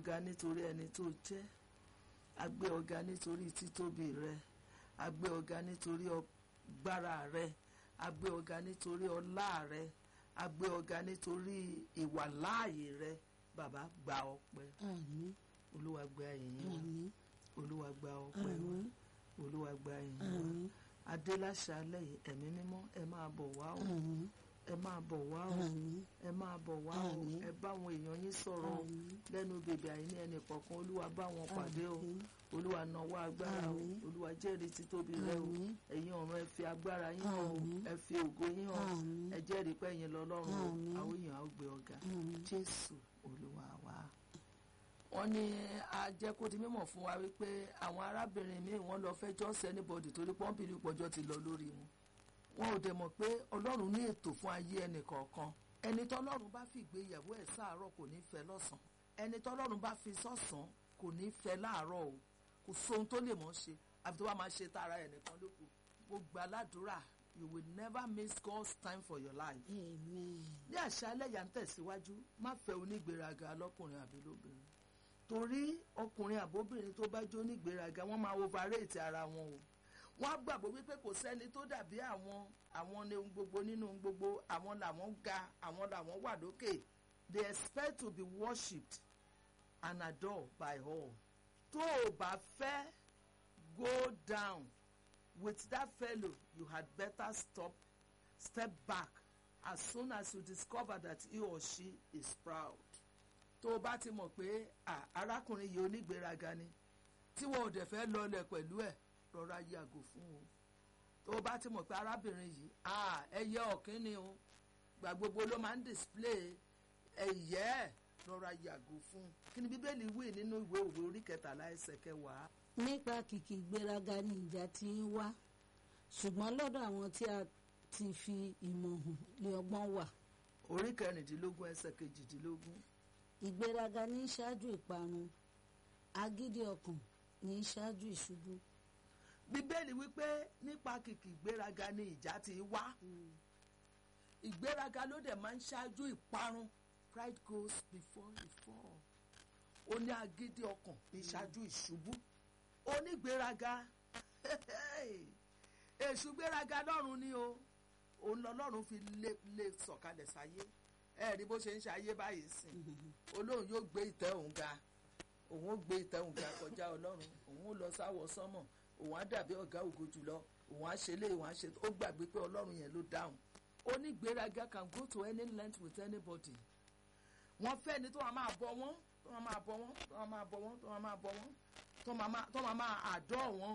ọ̀gá nítorí ẹni tó jẹ́ a gbé ọ̀gá nítorí títóbi rẹ a gbé ọ̀gá nítorí ọgbára rẹ a gbé ọ̀gá nítorí ọlá rẹ a gbé ọ̀gá nítorí ìwàláàyè rẹ bàbá gba ọpẹ́ àmín olúwa gba ìyìn wa àmín olúwa gba ọpẹ́ wa àmín olúwa gba ìyìn wa àmín adéláṣálẹ̀ yìí ẹ̀mí mímọ́ ẹ máa bọ̀ wá o àmín ẹ máa bọ̀ wá o àmín ẹ máa bọ̀ wá o Àmín. ẹ bá àwọn èèyàn yín sọ̀rọ̀ o Àmín. lẹ́nu bèbè àìní ẹnì kọ̀ọ̀kan olúwa bá wọn pàdé o Àmín. olúwa nawọ́ agbára o Àmín. olúwa jẹ́rìí títóbi rẹ o Àmín. ẹ̀yin ọ̀run ẹ fi agbára yín hàn o Àmín. ẹ fi ògo yín hàn Àmín. ẹ jẹ́rìí pé ẹ̀yin lọ́lọ́run o Àmín. àwọn èèyàn á gbé ọ̀gá Àmín. jésù olúwa wa. wọ́n ní a jẹ́ kó di mímọ̀ fún wa wípé àwọn arábìnrin míì wọ́n lọ fẹ́ jọ́sí anybody torí pọ́ńpìlì pọ̀jọ́ ti lọ lórí wọn wọn ò dẹ̀ mọ̀ pé ọlọ́run ní ètò fún ayé ẹnì kọ̀ọ̀kan ẹni tọ́lọ́run bá fi ìgbéyàwó ẹ̀ sáàárọ̀ kò ní fẹ́ lọ́sàn ẹni tọ́lọ́run bá fi sọ́sàn kò ní fẹ́ láàárọ̀ o kò sóhun tó lè mọ̀ ṣe àfi tó bá máa ṣe tara ẹ̀ nìkan ló kù mo gbà ládùúrà you will never miss God's time for your life amen ní àṣálẹ́ yà ń tẹ̀síwájú má fẹ́ onígbéraga lọ́kùnrin àbí lóbìnrin torí ọkùnrin àbóbìnrin tó bá jó onígbéraga wọ́n máa overrate ara wọn o wọ́n á gbàgbọ́ wípé kò sẹ́ni tó dàbí àwọn àwọn ní ohun gbogbo nínú ohun gbogbo àwọn làwọn ga àwọn làwọn wà lókè they expect to be worshipped and adored by all tó o bá fẹ́ go down with that fellow you had better stop step back as soon as you discover that he or she is proud tó o bá ti mọ̀ pé ah, arákùnrin yìí onígbéraga ni tí wọn ò dẹ̀ fẹ́ lọlẹ̀ pẹ̀lú ẹ̀ rọra yàgò fún o tó o bá ti mọ̀ pé arábìnrin yìí ah, ẹyẹ ọ̀kín ni o gbà gbogbo ló máa ń display ẹ̀yẹ́ ẹ̀ rọra yàgò fún un kí ni bíbélì wí nínú ìwé òwe orí kẹtàlá ẹsẹ̀ kẹwàá nípa kìkì ìgbéraga ni ìjà ti ń wá ṣùgbọ́n lọ́dọ̀ àwọn tí a ti fi ìmọ̀ hàn lé ọgbọ́n wà orí kẹrìndínlógún ẹsẹ̀ kejìdínlógún ìgbéraga ní í ṣáájú ìparun agídí ọkàn ní í ṣáájú ìṣubú bíbélì wípé nípa kìkì ìgbéraga ni ìjà ti wá ìgbéraga ló dẹ̀ máa ń ṣáájú ìparun pride goes before the fall ó ní agídí ọkàn ní ṣáájú ìṣubú onígbéraga èṣù gbéraga lọ́run ni o òun lọ́lọ́run fi lé lé sọ̀kalẹ̀ sáyé ẹ rí bó ṣe ń ṣayé báyìí sìn olóhùn yóò gbé ìtẹ́ òun ga òun ó gbé ìtẹ́ òun ga kọjá ọlọ́run òun ó lọ sáwọ sánmọ̀ òun á dàbí ọ̀gá ògo jùlọ òun á ṣe lé òun á ṣe ó gbàgbé pé ọlọ́run yẹn ló dáhùn onígbéraga can go to any length with anybody wọ́n fẹ́ ni tó máa máa bọ wọ́n tó máa máa bọ wọ́n tó máa máa bọ wọ́n tó máa máa bọ wọ́n tó máa máa tó máa máa àdọ́ wọn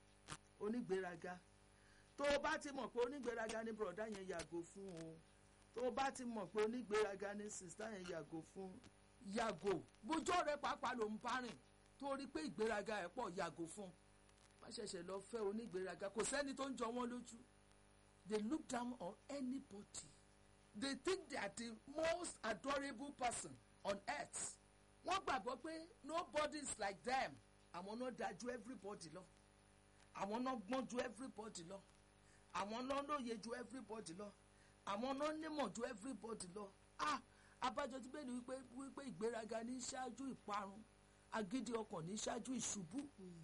onígbéraga tó o bá ti mọ̀ pé onígbéraga ni bùrọ̀dá yẹn yàgò fún o tó o bá ti mọ̀ pé onígbéraga ni sìstá yẹn yàgò fún yàgò bójú rẹ pàápàá ló ń bá rìn torí pé ìgbéraga ẹ̀ pọ̀ yàgò fún má ṣẹ̀ṣẹ̀ lọ fẹ́ onígbéraga kò sẹ́ni tó ń jọ wọ́n lójú they look down on anybody they think they are the most adorable person on earth wọ́n gbàgbọ́ pé nobody is like them àwọn náà dájú everybody lọ àwọn náà gbọ́n ju everybody lọ àwọn náà lóye ju everybody lọ àwọn náà nímọ̀ ju everybody lọ ah abájọ tí bẹ́ẹ̀ ni wípé wípé ìgbéraga ní ṣáájú ìparun agídí ọkàn ní ṣáájú ìṣubú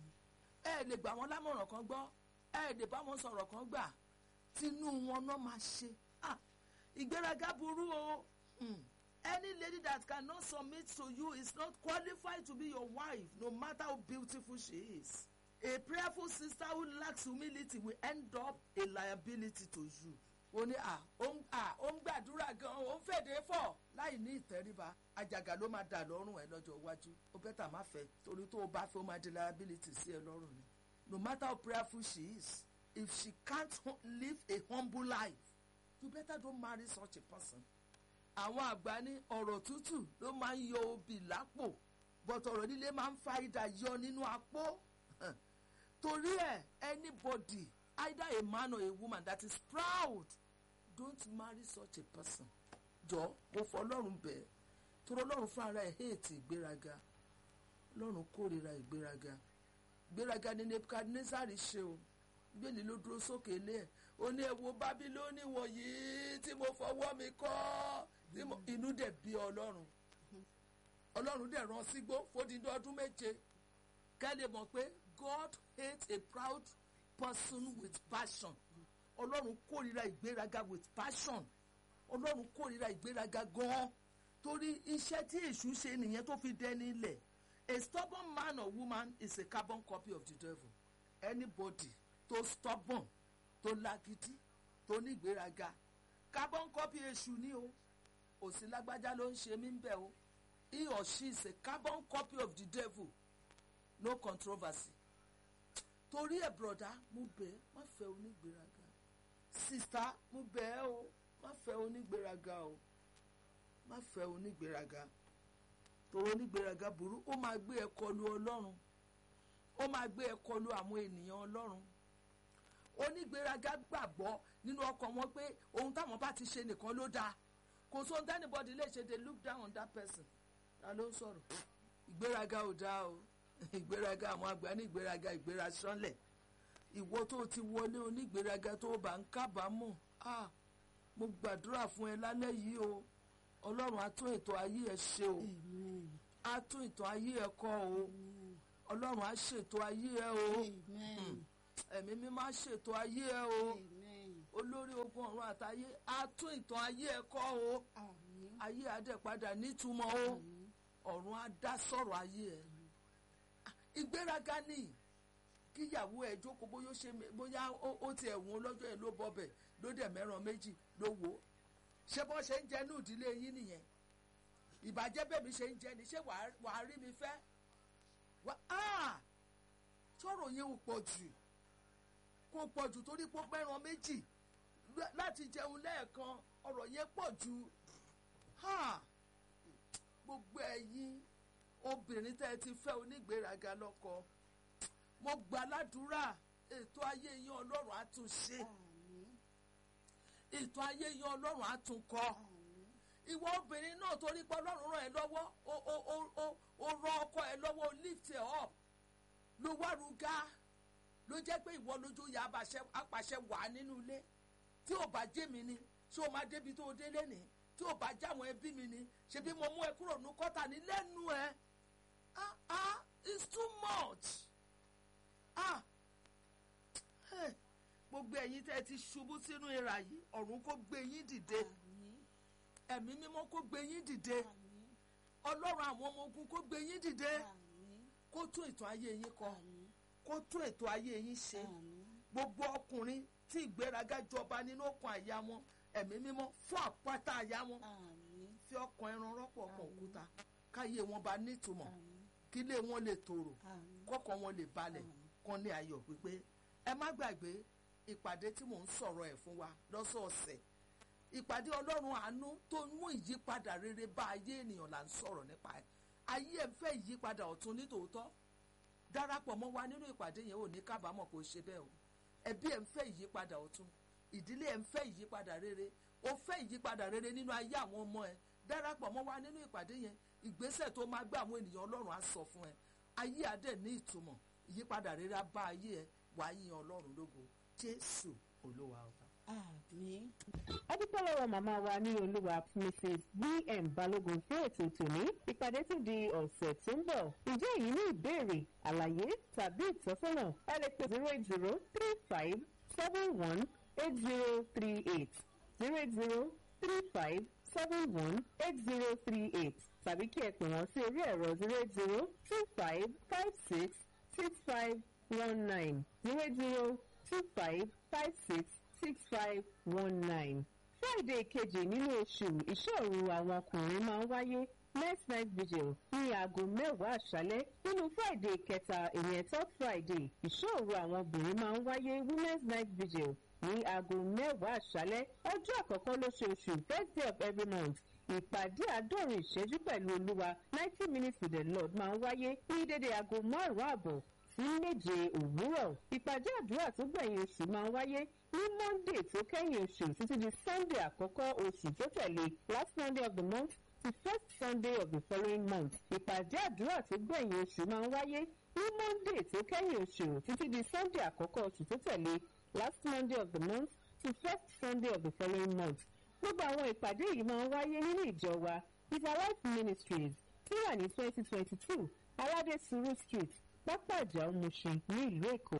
ẹ lè gbà wọn lámọ̀ràn kan gbọ́ ẹ lè bá wọn sọ̀rọ̀ kan gbà tinú wọn náà máa ṣe ah ìgbéraga burú o hmm. any lady that cannot submit to you is not qualified to be your wife no matter how beautiful she is a prayerful sister who lacks humility will end up a liability to you ó ní à ó ń à ó ń gbàdúrà gan ó ń fèdè fọ̀ láì ní ìtẹríba àjàgà ló máa dà lọ́rùn ẹ lọ́jọ́ iwájú ó bẹ́tà má fẹ́ torí tó o bá fẹ́ ó máa di liability sí ẹ lọ́rùn ni no matter how prayerful she is if she can't hu- live a humble life you better don't marry such a person. àwọn àgbà ní ọ̀rọ̀ tútù ló máa ń yọ obì lápò but ọ̀rọ̀ líle máa ń fa idà yọ nínú apó torí ẹ̀ anybody either a man or a woman that is proud don't marry such a person jọ mo fọ ọlọ́run bẹ́ẹ̀ torí ọlọ́run fún ara ẹ̀ hate ìgbéraga ọlọ́run kórìíra ìgbéraga ìgbéraga ni Nebuchadnezzar ṣe o bíbélì ló dúró sókè ilé ẹ̀ ó ní ẹ wo bábílónì wọ̀nyí tí mo fọwọ́ mi kọ́ tí mo- inú dẹ̀ bí ọlọ́run ọlọ́run dẹ̀ rán sígbó fódìdí ọdún méje kẹ́lẹ́ mọ̀ pé God hates a proud person with passion ọlọ́run kórìíra ìgbéraga with passion ọlọ́run kórìíra ìgbéraga gan-an torí iṣẹ́ tí èṣù ṣe nìyẹn tó fi dẹni ilẹ̀ a stubborn man or woman is a carbon copy of the devil anybody tó stubborn tó lágídí tó ní ìgbéraga carbon copy èṣù ni o òsì lágbájá ló ń ṣe mí ń bẹ̀ o he or she is a carbon copy of the devil no controversy torí ẹ̀ broda mo bẹ̀ ẹ́ má fẹ́ onígbéraga sista mo bẹ̀ ẹ́ o má fẹ́ onígbéraga o má fẹ́ onígbéraga torí onígbéraga burú ó máa gbé ẹ kọlu ọlọ́run ó máa gbé ẹ kọlu àwọn ènìyàn ọlọ́run onígbéraga gbàgbọ́ nínú ọkàn wọn pé ohun táwọn bá ti ṣe nìkan ló dáa kò sóhun tẹ́nibọ́dì lè ṣe they look down on that person ta ló ń sọ̀rọ̀ ìgbéraga ò dáa o ìgbéraga àwọn àgbà ní ìgbéraga ìgbéra sánlẹ̀ ìwọ tó ti wọlé onígbéraga tó bá ń kábàámọ̀ ah mo gbàdúrà fún ẹ lálẹ́ yìí o ọlọ́run á tún ètò ayé ẹ ṣe o amen á tún ètò ayé ẹ kọ́ o ọlọ́run á ṣètò ayé ẹ o amen ẹ̀mí mímọ́ á ṣètò ayé ẹ o amen olórí ogun ọ̀run àtayé á tún ìtàn ayé ẹ kọ́ o àmín ayé adẹ́padà nítumọ̀ o àmín ọ̀run á dá sọ̀rọ̀ ayé ẹ ìgbéraga ni kíyàwó ẹ jókòó bóyá ó ṣe mé- bóyá ó- ó ti ẹ̀wọ̀n lọ́jọ́ yẹn ló bọbẹ̀ ló dẹ̀ mẹ́ràn méjì ló wò ó ṣé bọ́ ṣe ń jẹ ní ìdílé yín nìyẹn ìbàjẹ́ bẹ́ẹ̀ mi ṣe ń jẹ ni ṣé wàá wàá rí mi fẹ́ wá á sọ̀rọ̀ yẹn ò pọ̀ jù kò pọ̀ jù torí pé ó mẹ́ràn méjì lá- láti jẹun lẹ́ẹ̀kan ọ̀rọ̀ yẹn pọ̀ jù ha gbogbo ẹ̀yin obìnrin tẹ́ ẹ ti fẹ́ onígbéraga lọ́kọ mo gbà ládùúrà ètò ayé yín ọlọ́run á tún ṣe àmín ètò ayé yín ọlọ́run á tún kọ́ àmín ìwọ obìnrin náà torí pé ọlọ́run ràn ẹ́ lọ́wọ́ ó ó ó ó ó ràn ọkọ ẹ lọ́wọ́ ó lift ẹ up ló wá ruga ló jẹ́ pé ìwọ lójú ya abàṣẹ- apàṣẹ wà nínú ilé tí ò bá jẹ́ mi ni ṣé o máa débi tó o délé ni tí ò bá jáwọn ẹbí mi ni ṣebí mo mú ẹ kúrò ní kọ́tà ní lẹ́nu ẹ ah ah it's too much ah hey, gbogbo ẹ̀yin tẹ́ ẹ ti ṣubú sínú ìrà yìí ọ̀run kó gbé yín dìde àmín ẹ̀mí mímọ́ kó gbé yín dìde àmín ọlọ́run àwọn ọmọ ogun kó gbé yín dìde àmín kó tún ètò ayé yín kọ àmín kó tún ètò ayé yín ṣe àmín gbogbo ọkùnrin tí ìgbéraga jọba nínú ọkàn àyà wọn ẹ̀mí mímọ́ fún àpáta àyà wọn àmín fi ọkàn ẹran rọ́pò ọkàn òkúta káyé wọn bá nítumọ̀ àmín kílé wọn lè tòrò àmín kọ́kàn wọn lè balẹ̀ Àmín. kan ní ayọ̀ pípé ẹ má gbàgbé ìpàdé tí mò ń sọ̀rọ̀ ẹ̀ fún wa lọ́sọ̀ọ̀sẹ̀ ìpàdé ọlọ́run àánú tó ń mú ìyípadà rere bá ayé ènìyàn là ń sọ̀rọ̀ nípa ẹ̀ ayé ẹ̀ ń fẹ́ ìyípadà ọ̀tun nítòótọ́ darapọ̀ mọ́ wa nínú ìpàdé yẹn ò ní kábàámọ̀ kó ṣe bẹ́ẹ̀ o ẹbí ẹ̀ ń fẹ́ ìyípadà ọ̀tun ìdílé ẹ̀ ń fẹ́ ìyípadà rere ó fẹ́ ìyípadà rere nínú ayé àwọn ọmọ ẹ̀ darapọ̀ mọ́ wa nínú ìpàdé yẹn ìgbésẹ̀ tó máa gbé àwọn ènìyàn ọlọ́run á sọ fún ẹ ayé adé ní ìtumọ̀ ìyípadà rere á bá ayé ẹ wàá yin ọlọ́run lógo jésù olúwa ọba. àmín adúpẹ́ lọ́wọ́ màmá wa ní olúwa mrs bm balógun fún ètò tòní ìpàdé tún di ọ̀sẹ̀ tó ń bọ̀ ǹjẹ́ èyí ní ìbéèrè àlàyé tàbí ìtọ́sọ́nà ẹ lè pè zero eight zero three five seven one eight zero three eight zero eight zero three five seven one eight zero three eight tàbí kí ẹ pè wọ́n sí orí ẹ̀rọ zero eight zero two five five six six five one nine zero eight zero two five five six six five one nine. Friday kejì nínú oṣù ìṣòro àwọn ọkùnrin máa ń wáyé next night vigil ní aago mẹ́wàá àṣálẹ́ nínú Friday kẹta ìyẹn third Friday ìṣòro àwọn obìnrin máa ń wáyé women's night vigil ní aago mẹ́wàá àṣálẹ́ ọjọ́ àkọ́kọ́ lóṣooṣù first day of every month ìpàdé àádọ́rin ìṣẹ́jú pẹ̀lú olúwa ninety minutes with the lord máa ń wáyé ní dédé aago márùn-ún àbọ̀ sí méje òwúrọ̀ ìpàdé àdúrà tó gbẹ̀yìn oṣù máa ń wáyé ní monday tó kẹ́yìn oṣù títí di sunday àkọ́kọ́ oṣù tó tẹ̀lé last monday of the month to first sunday of the following month ìpàdé àdúrà tó gbẹ̀yìn oṣù máa ń wáyé ní monday tó kẹ́yìn oṣù títí di sunday àkọ́kọ́ oṣù tó tẹ̀lé last monday of the month to first sunday of the following month gbogbo àwọn ìpàdé yìí máa ń wáyé nínú ìjọ wa Peter Life Ministries tí wà ní twenty twenty two aládé suru street pápá ìjà òmùṣin ní ìlú èkó.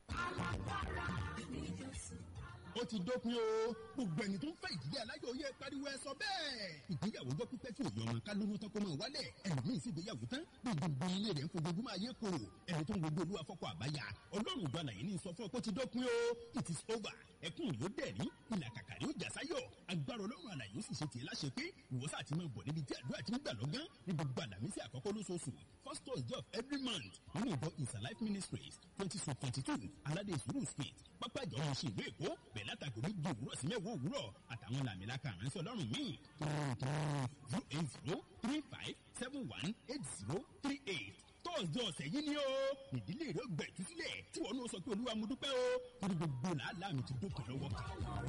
ó ti dópin o gbogbo ẹni tó ń fẹ́ ìdílé aláyọ̀ yẹ pariwo ẹ sọ bẹ́ẹ̀. ìgbéyàwó jọ pípẹ́ tí òye ọmọ ká lóyún tán kó máa wálẹ̀ ẹlòmíín sì gbéyàwó tán bí gbogbo ilé rẹ̀ ń fojoojúmọ́ ayé kòrò ẹni tó ń gbogbo olúwa fọ́kọ àbáyà ọlọ́run ìjọ àlàyé ní sọ fún ọ pé ó ti dópin o it is over ẹkún yóò dẹ̀rí ìlà kàkàrí ó jà sáyọ̀ agbára ọlọ́run àlàyé ó sì ṣe tiẹ̀ láṣẹ pé ìwọ́sà ti máa bọ̀ níbi tí àdúrà ti ń gbà lọ́gán ní gbogbo àlàmísì àkọ́kọ́ lóṣooṣù first thursday of every month nínú ìjọ is alive ministries twenty six twenty two aládé ìṣòro street pápá ìjọ ọmọ ṣe ìlú èkó bẹ̀rẹ̀ látàgò méjì òwúrọ̀ sí mẹ́wàá òwúrọ̀ àtàwọn làmìlaka àránṣẹ́ ọlọ́run míì zero eight zero three five seven one eight zero three eight tọ́sídẹ̀ ọ̀sẹ̀ yìí ni ó ìdílé rẹ̀ gbẹ̀tú sílẹ̀ tí wọn náà sọ pé olúwa mo dúpẹ́ o torí gbogbo làálàá mi ti dópin lọ́wọ́ kan.